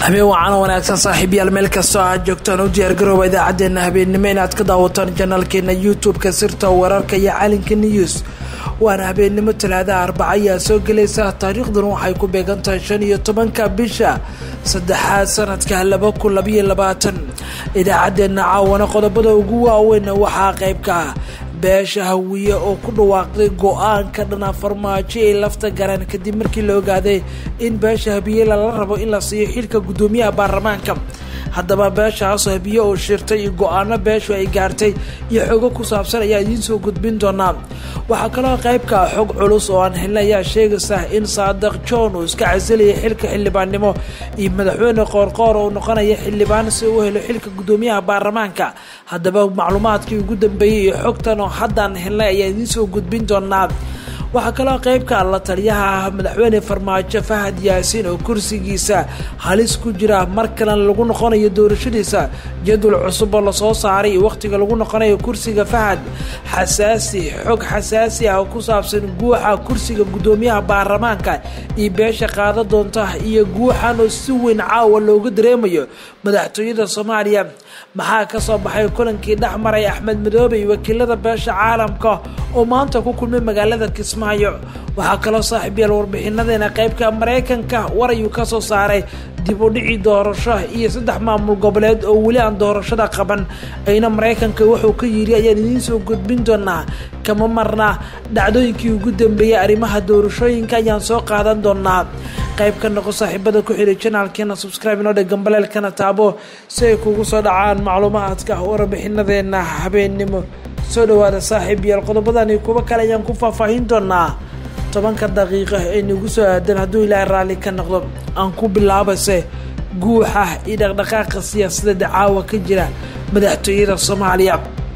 habeen wacan wanaagsan saaxiibyaal meel kastoo aad joogtaan u diyaargarooba idaacadeena habeennimo inaad ka daawataan janaalkeena youtube-ka sirta wararka iyo calinka news waana habeennimo talaadaha arbaca ayaa soo gelaysa taariikhdan waxay ku beegan tahay shan iyo tobanka bisha saddexaad sanadka laba kun labayo labaatan idaacadeena caawana qodobada ugu waaweyn waxaa qeybka ah beesha hawiye oo ku dhawaaqday go-aanka dhana farmaajo ay lafta garaan kadib markii la ogaaday in beesha habiye lala rabo in la siiyo xilka guddoomiyaha baarlamaanka haddaba beeshaasoo habiye oo shirtay iyo go-aano beeshu ay gaartay iyo xogo ku saabsan ayaa idiin soo gudbin doonaa waxaa kaloo qaybka xog culus oo aan helnay ayaa sheegaysa in saadiq john uu iska casilayay xilka xildhibaannimo iyo madaxweyne qoorqoor oo noqonaya xildhibaan si uu helo xilka guddoomiyaha baarlamaanka haddaba macluumaadkii ugu dambeeyey iyo xogtan oo haddaan helnay ayaa idiin soo gudbin doonaa waxaa kaloo qeybka la taliyaha ah madaxweyne farmaajo fahad yaasiin oo kursigiisa halis ku jira mar kalena lagu noqonayo doorashadiisa jadwal cusub oo lasoo saaray wakhtiga lagu noqonayo kursiga fahad xasaasi xog xasaasi ah oo ku saabsan guuxa kursiga guddoomiyaha baarlamaanka iyo beesha qaada doonta iyo guuxan oo si weyn caawa looga dareemayo madaxtooyada soomaaliya maxaa ka soo baxay kulankii dhex maray axmed madoobe iyo wakiilada beesha caalamka oo maanta ku kulmay magaalada kismaayo waxaa kaloo saaxiibyaal warbixinadeena qeybka maraykanka war ayuu ka soo saaray dib u dhicii doorasho iyo saddex maamul goboleed oo weli aan doorashada qaban ayna maraykanka wuxuu ka yiri ayaan idiin soo gudbin doonaa kama marna dhacdooyinkii ugu dambeeyey arrimaha doorashooyinka ayaan soo qaadan doonaa qayb ka noqo saaxiibada ku xidhay janaalkeena subscribe inoo dhe gambaleelkana taabo si ay kugu soo dhacaan macluumaadka warbixinadeena habeennimo soo dhawaada saaxiib yaal qodobadani kuwo kale ayaan ku faahfaahin doonaa tobanka daqiiqa ee nagu soo aadan hadduu ilaahay raalli ka noqdo aan ku bilaabase guuxa iyo dhaqdhaqaaqa siyaasadeeda caawa ka jira madaxtooyada soomaaliya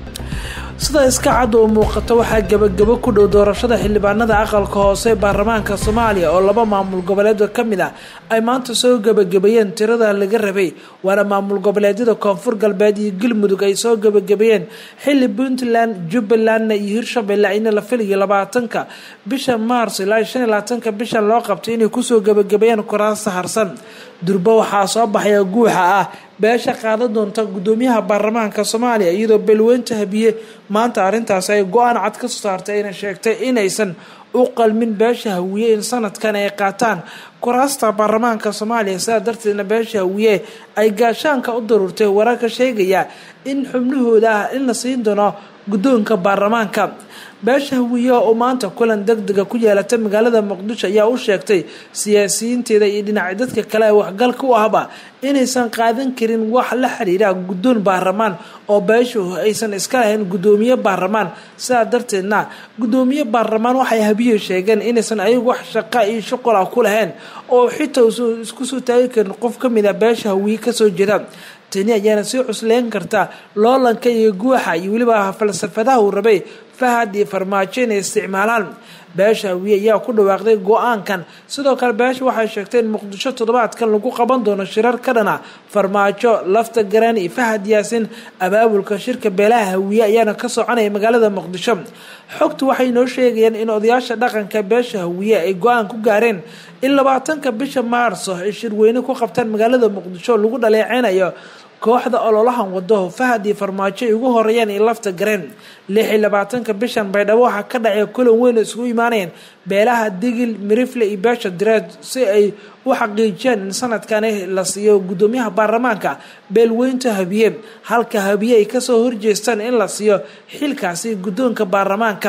sida iska cad oo muuqata waxaa gebagabo ku dhow doorashada xildhibaanada aqalka hoose ee baarlamaanka soomaaliya oo laba maamul goboleedoo ka mid ah ay maanta soo gebagabeeyeen tirada laga rabay waana maamul goboleedyada koonfur galbeed iyo galmudug ay soo gebagabeeyeen xilli puntland jubbalandna iyo hirshabelle ayna la filayo labaatanka bisha maars ilaa shan iyo labaatanka bisha loo qabtay inay kusoo gebagabeeyeen kuraasta harsan durbo waxaa soo baxaya guuxa ah beesha qaada doonta guddoomiyaha baarlamaanka soomaaliya iyadoo beelweynta habiye maanta arrintaasi ay go-aan cad ka soo saartay ayna sheegtay inaysan u qalmin beesha hawiye in sanadkan ay qaataan kuraasta baarlamaanka soomaaliya sidaa darteedna beesha hawiye ay gaashaanka u daruurtay wararka sheegaya in xubnahooda ah in la siin doono guddoonka baarlamaanka beesha hawiye oo maanta kulan deg dega ku yeelata magaalada muqdisho ayaa u sheegtay siyaasiyiinteeda iyo dhinaca dadka kale ee waxgalka u ahba inaysan qaadan karin wax la xiriira guddoon baarlamaan oo beeshu aysan iska lahayn guddoomiye baarlamaan sidaa darteedna guddoomiye baarlamaan waxay habiye sheegeen inaysan ayagu wax shaqa iyo shuqul ah ku lahayn oo xitaa uusan isku soo taagi karin qof ka mid a beesha hawiye kasoo jeeda tani ayaana sii cusleyn karta loolanka iyo guuxa iyo weliba falsafadaha uu rabay fahad iyo farmaajo inay isticmaalaan beesha hawiye ayaa ku dhawaaqday go-aankan sidoo kale beesha waxay sheegtay in muqdisho toddobaadkan lagu qaban doono shirar ka dhana farmaajo lafta garaan iyo fahad yaasin abaabulka shirka beelaha hawiye ayaana ka soconaya magaalada muqdisho xogtu waxay noo sheegayaan in odayaasha dhaqanka beesha hawiye ay go-aan ku gaareen in labaatanka bisha maarso ay shirweyne ku qabtaan magaalada muqdisho lagu dhaleeceynayo kooxda ololahan wado fahad iyo farmaajo ay ugu horeeyaan iyo lafta gareen lix iyo labaatanka bishan baydhabo waxaa ka dhacay kulan weyn oo isugu imaanayeen beelaha digil mirifle iyo beesha direed si ay u xaqiijiyaan in sanadkani la siiyo guddoomiyaha baarlamaanka beelweynta habiye halka habiye ay kasoo horjeestaan in la siiyo xilkaasi guddoonka baarlamaanka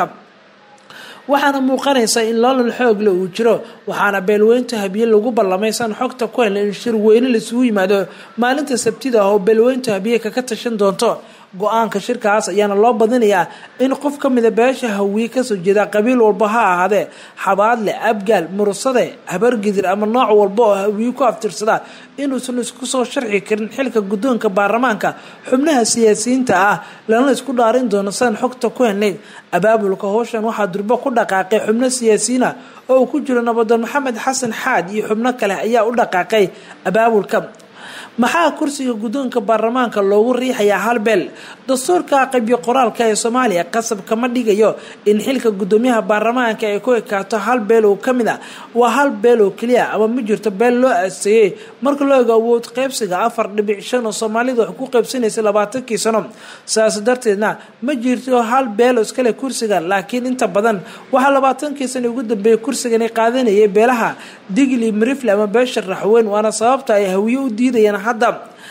waxaana muuqanaysa in loolal xoogle uu jiro waxaana beelweynta habiye lagu ballamay san xogta ku helna in shirweyne laisugu yimaado maalinta sabtida ah oo beelweynta habiye kaka tashan doonto go-aanka shirkaas ayaana loo badinayaa in qof ka mida beesha hawiye kasoo jeeda qabiil walba ha ahaadee xabaadle abgaal murusade habargidir ama nooc walba oo hawiye ku aftirsada inuusan isku soo sharxi karin xilka guddoonka baarlamaanka xubnaha siyaasiyiinta ah lana isku dhaarin doono san xogta ku helnayd abaabulka howshan waxaa durbo ku dhaqaaqay xubno siyaasiyiin ah oo uu ku jiro nabadoon maxamed xasan xaad iyo xubno kale ayaa u dhaqaaqay abaabulka maxaa kursiga guddoonka baarlamaanka loogu riixayaa hal beel dastuurka qeybiyo qoraalka ee soomaaliya qasab kama dhigayo in xilka guddoomiyaha baarlamaanka ay ku ekaato hal beel oo kamid a waa hal beel oo keliya ama ma jirto beel loo aaseeyey marka loo ego awood qeybsiga afar dhibic shan oo soomaalida wax ku qeybsanaysay labaatankii sano saas darteedna ma jirto hal beel oo iskale kursiga laakiin inta badan waxaa labaatankii sano ugu dambeeyay kursigani qaadanayay beelaha digli marifle ama beesha raxweyn waana sababta ay hawiye u diidayaan hadda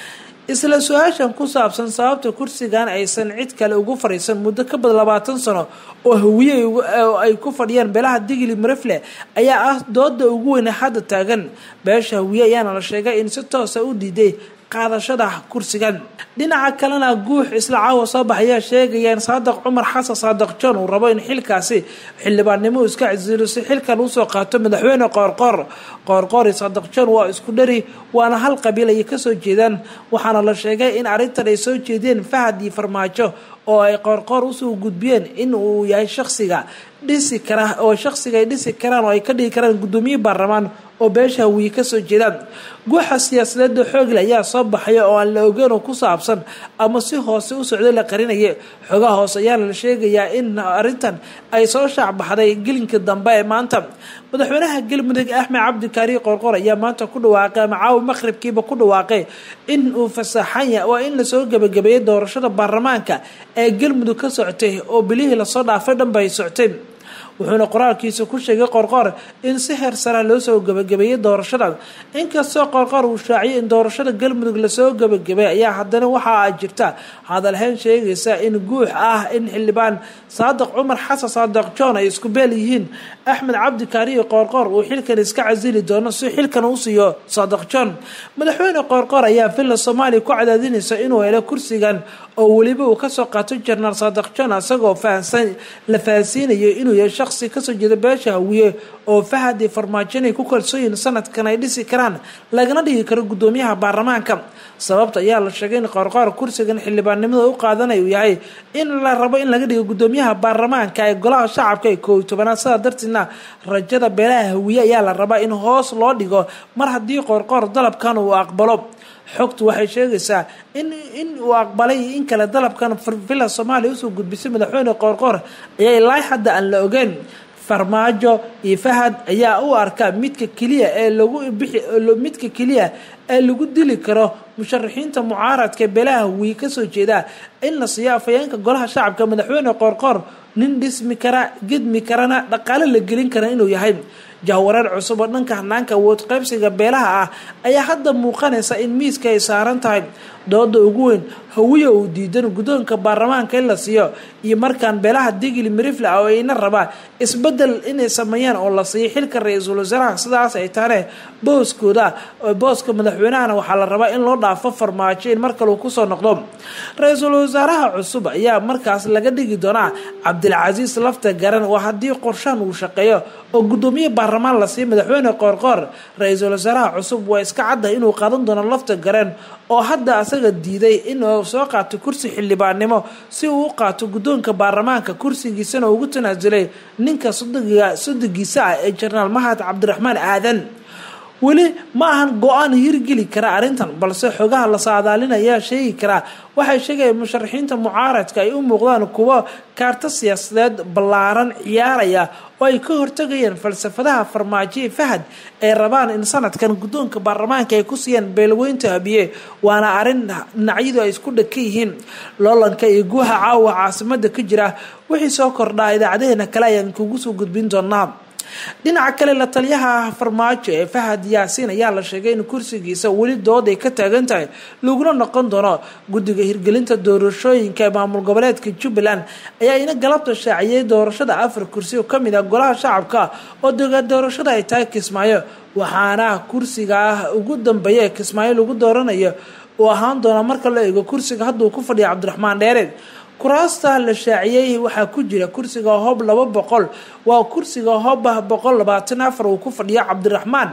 isla su-aashan ku saabsan sababta kursigan aysan cid kale ugu fadhiisan muddo ka badan labaatan sano oo hawiye ay ku fadhiyaan beelaha digli marifle ayaa ah dooda ugu weyne hadda taagan beesha hawiye ayaana la sheegay in si toosa u diiday qaadashada kursigan dhinaca kalena guux isla caawa soo baxayaa sheegaya in saadaq cumar xasan saadaq john uu rabo in xilkaasi xildhibaannimo iska casilo si xilkan usoo qaato madaxweyne qoorqoor qoorqoor iyo saadaq john waa isku dhari waana hal qabiil ayay kasoo jeedaan waxaana la sheegay in arrintan ay soo jeedeen fahad iyo farmaajo oo ay qoorqoor usoo gudbiyeen in uu yahay shaksiga dhisi kara oo shaksiga ay dhisi karaan oo ay ka dhigi karaan guddoomiye baarlamaan oo beesha hawiye kasoo jeedaan guuxa siyaasadeeda xoogle ayaa soo baxaya oo aan la ogeyn oo ku saabsan ama si hoose u socday la qarinaya xogaha hoose ayaana la sheegayaa in arrintan ay soo shaacbaxday gelinka dambe ee maanta madaxweynaha galmudug axmed cabdi kaari qorqor ayaa maanta ku dhawaaqay ama caawa maqribkiiba ku dhawaaqay in uu fasaxanya waa in lasoo gebagabeeyay doorashada baarlamaanka ee galmudug ka socotay oo bilihii lasoo dhaafay dhanba ay soctay wuxuuna qoraalkiisa ku sheegay qorqor in si heer sara loo soo gebagabeeyey doorashada inkastoo qorqor uu shaaciyay in doorashada galmudug lasoo gebagabay ayaa haddana waxaa jirta hadalhayn sheegaysa in guux ah in xildhibaan saadaq cumar xasan saadaq john ay isku beel yihiin axmed cabdi kaariyo qoorqoor uu xilkan iska casili doono si xilkan u siiyo saadaq john madaxweyne qoorqoor ayaa villa soomaaliya ku cadaadinaysa inuu helo kursigan oo weliba uu kasoo qaato jenaraal saadaq john isagoo fahansan la fahansiinayo inuu yahay shaqsi kasoo jeeda beesha hawiye oo fahad iyo farmaajo inay ku kalsooyihin sanadkan ay dhisi karaan lagana dhigi karo guddoomiyaha baarlamaanka sababta ayaa la sheegay in qoorqoor kursigan xildhibaannimada u qaadanay uu yahay in la rabo in laga dhigo guddoomiyaha baarlamaanka ee golaha shacabka ee koob iyo tobanaad sidaa darteedna rajada beelaha hawiye ayaa la rabaa in hoos loo dhigo mar haddii qoorqoor dalabkan uu aqbalo xogtu waxay sheegaysaa in in uu aqbalay in kale dalabkan villa soomaaliya usoo gudbisay madaxweyne qoorqoor ayaa ilaa hadda aan la ogeyn farmaajo iyo fahad ayaa u arka midka keliya ee lagu bixi midka keliya ee lagu dili karo musharaxiinta mucaaradka beelaha hawiye kasoo jeeda in la siiyo afhayeenka golaha shacabka madaxweyne qoorqoor nin dhismi kara gedmi karana dhaqaale la gelin kara inuu yahay jahwareer cusub oo dhanka hanaanka awood qaybsiga beelaha ah ayaa hadda muuqanaysa in miiska ay saaran tahay dooda ugu weyn hawiye uu diidan guddoonka baarlamaanka in la siiyo iyo markaan beelaha digli marifle ah oo ayna rabaa isbedel inay sameeyaan oo la siiyo xilka ra-iisul wasaaraha sidaas ay taane booskooda booska madaxweynahana waxaa la rabaa in loo dhaafo farmaajo in mar kale uu kusoo noqdo ra-iisul wasaaraha cusub ayaa markaas laga dhigi doonaa cabdilcasiis lafta garan oo haddii qorshaan uu shaqeeyo oo guddoomiye baarlamaan la siiyo madaxweyne qoorqoor ra-iisul wasaaraha cusub waa iska cadda inuu qaadan doono lafta garan oo hadda asaga diiday inuu soo qaato kursi xildhibaannimo si uu u qaato guddoonka baarlamaanka kursigiisana ugu tanaasulay ninka sodogiisa ah ee jenaraal mahad cabdiraxmaan aadan weli ma ahan go-aan hirgeli kara arrintan balse xogaha la saadaalinayaa sheegi karaa waxay sheegayaan musharaxiinta mucaaradka ay u muuqdaan kuwo kaarto siyaasadeed ballaaran ciyaaraya oo ay ka hortagayaan falsafadaha farmaajo ee fahad ay rabaan in sanadkan guddoonka baarlamaanka ay ku siiyaan beelweynta habiye waana arrin dhinacyadu ay isku dhaka yihiin loolanka iyo guuha caawa caasimada ka jira wixii soo kordhaa idaacadeheena kale ayaan kugu soo gudbin doonaa dhinaca kale la taliyaha farmaajo ee fahad yaasiin ayaa la sheegay in kursigiisa weli dood ay ka taagan tahay laguna noqon doono guddiga hirgelinta doorashooyinka ee maamul goboleedka jubbaland ayaa ina galabta shaaciyey doorashada afar kursi oo kamid ah golaha shacabka oo dogaan doorashada ay tahay kismaayo waxaana kursiga ah ugu dambeeya ee kismaayo lagu dooranayo uu ahaan doona marka la eego kursiga hadda uu ku fadhiya cabdiraxmaan dheere kuraasta la shaaciyey waxaa ku jira kursiga hoob laba boqol waa kursiga hooba boqol labaatan afar uu ku fadhiyo cabdiraxmaan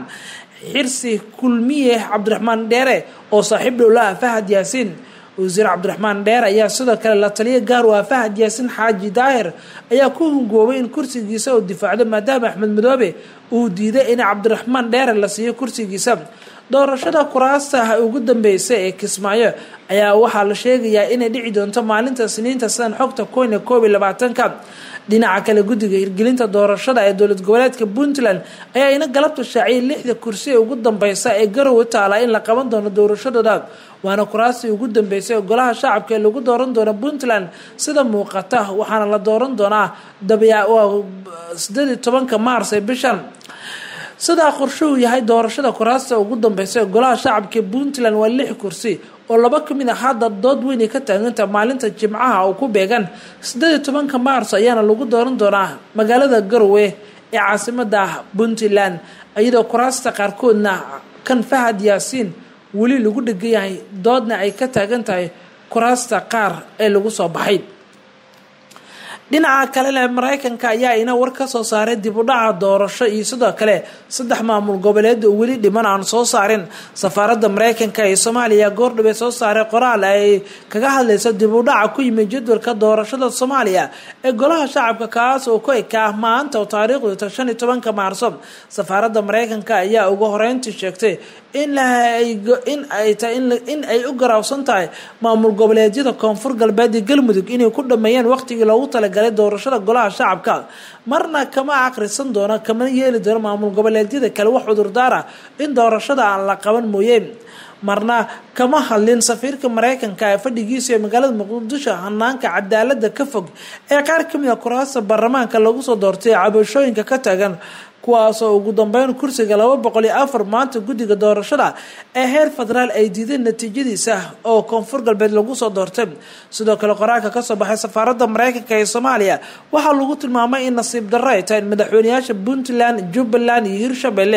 xirsi kulmiye cabdiraxmaan dheere oo saaxiib dhowlaha fahad yaasiin wasiir cabdiraxmaan dheer ayaa sidoo kale la taliya gaar u ah fahad yaasiin xaaji daahir ayaa ku hungoobay in kursigiisa uu difaacdo maadaama axmed madoobe uu diiday in cabdiraxmaan dheere la siiyo kursigiisa doorashada kuraasta ugu dambeysay ee kismaayo ayaa waxaa la sheegayaa inay dhici doonto maalinta siniinta sidan xogta koyne koob iyo labaatanka dhinaca kale guddiga hirgelinta doorashada ee dowlad goboleedka puntland ayaa ina galabta shaaciyay lixda kursi ee ugu dambeysa ee garowe taala in la qaban doono doorashadooda waana kuraastii ugu dambeysay ee golaha shacabka ee lagu dooran doono puntland sida muuqata waxaana la dooran doonaa sideed iyo tobanka maars ee bishan sidaa qorshuhu yahay doorashada kuraasta ugu dambeysa ee golaha shacabka ee puntland waa lix kursi oo laba kamid ah hadda dood weynay ka taaganta maalinta jimcaha oo ku beegan sideed iyo tobanka maars ayaana lagu dooran doonaa magaalada garowe ee caasimada puntland iyadoo kuraasta qaarkoodna kan fahad yaasiin weli lagu dhegan yahay doodna ay ka taagan tahay kuraasta qaar ee lagu soo baxay dhinaca kalena mareykanka ayaa ina war ka soo saaray dib u dhaca doorasho iyo sidoo kale saddex maamul goboleed oo weli dhiman aan soo saarin safaaradda mareykanka ee soomaaliya goordhabay soo saaray qoraal ay kaga hadlayso dib u dhaca ku yimid jadwalka doorashada soomaaliya ee golaha shacabka kaas oo ku ekaa maanta oo taariikhdu ta shan iyo tobanka maarso safaaradda mareykanka ayaa ugu horeyntii sheegtay in in ay tahay in ay u garaabsan tahay maamul goboleedyada koonfur galbeed iyo galmudug inay ku dhameeyeen waqtigii loogu talagalay doorashada golaha shacabka marna kama akhrisan doono kama yeeli doono maamul goboleedyada kale wax cudurdaar ah in doorashada aan la qaban mooye marna kama hadlin safiirka mareykanka ee fadhigiisa ee magaalada muqdisho hanaanka cadaalada ka fog ee qaar kamid a kuraasta baarlamaanka lagu soo doortay cabashooyinka ka taagan kuwaasoo ugu dambeyn kursiga laba boqol iyo afar maanta guddiga doorashada ee heer federaal ay diideen natiijadiisa oo koonfur galbeed lagu soo doortay sidoo kale qoraalka kasoo baxay safaaradda mareykanka ee soomaaliya waxaa lagu tilmaamay in nasiib darro ay tahay in madaxweyneyaasha puntland jubbaland iyo hirshabelle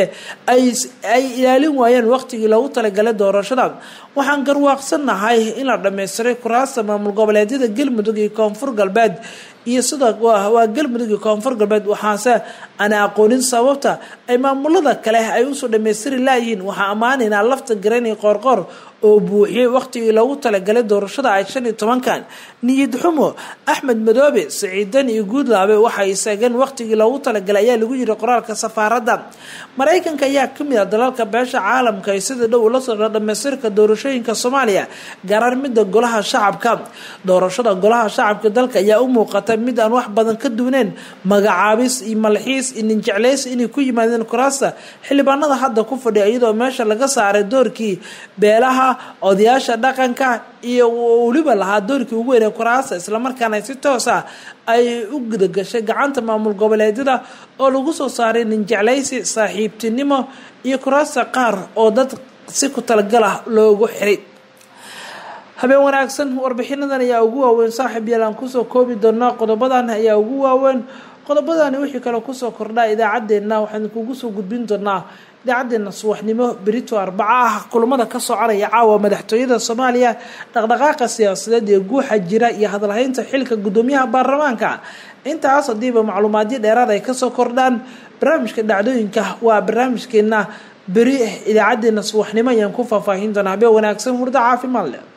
ay ilaalin waayeen waqtigii loogu talagalay doorashada waxaan garwaaqsannahay in la dhammaystiray kuraasta maamul goboleedyada galmudug iyo koonfur galbeed iyo sidoo waa galmudug iyo koonfur galbeed waxaase ana aqoonin sababta ay maamulada kale ay usoo dhammaystiri laayihiin waxaa ammaanaynaa lafta garan iyo qoorqoor oo buuxiyey waqtigii loogu talagalay doorashada ay shan iyo tobankan niyad xumo axmed madoobe siciidan iyo guudlaabe waxay seegeen waqtigii loogu talagalay ayaa lagu yiri qoraalka safaaradda mareykanka ayaa kamid ah dalalka beesha caalamka ay sida dhow ula socda dhamaystirka doorashooyinka soomaaliya gaaraan midda golaha shacabka doorashada golaha shacabka dalka ayaa u muuqata mid aan wax badan ka duwaneyn magacaabis iyo malxiis iyo ninjecleys inay ku yimaadeen kuraasta xildhibaanada hadda ku fadhiya iyadoo meesha laga saaray doorkii beelaha odayaasha dhaqanka iyo weliba lahaa doorkii ugu weynay kuraasta islamarkaana si toos ah ay u gudagashay gacanta maamul goboleedyada oo lagu soo saaray ninjeclaysi saaxiibtinimo iyo kuraasta qaar oo dad si ku talagalah loogu xiray habeen wanaagsan warbixinadan ayaa ugu waaweyn saaxiib yaal aan kusoo koobi doonaa qodobadan ayaa ugu waaweyn qodobadani wixii kale kusoo kordhaa idaacaddeenna waxaan kugu soo gudbin doonaa idaacadeena subaxnimo berito arbaca ah kulamada ka soconaya caawa madaxtooyada soomaaliya dhaqdhaqaaqa siyaasadeed ee guuxa jira iyo hadalhaynta xilka gudoomiyaha baarlamaanka intaas hadiiba macluumaadyo dheeraad ay kasoo kordhaan barnaamijka dhacdooyinka waa barnaamijkeena beri idaacadeena subaxnimo ayaan ku faahfaahin doonaa habeen wanaagsan hurdo caafimaad leh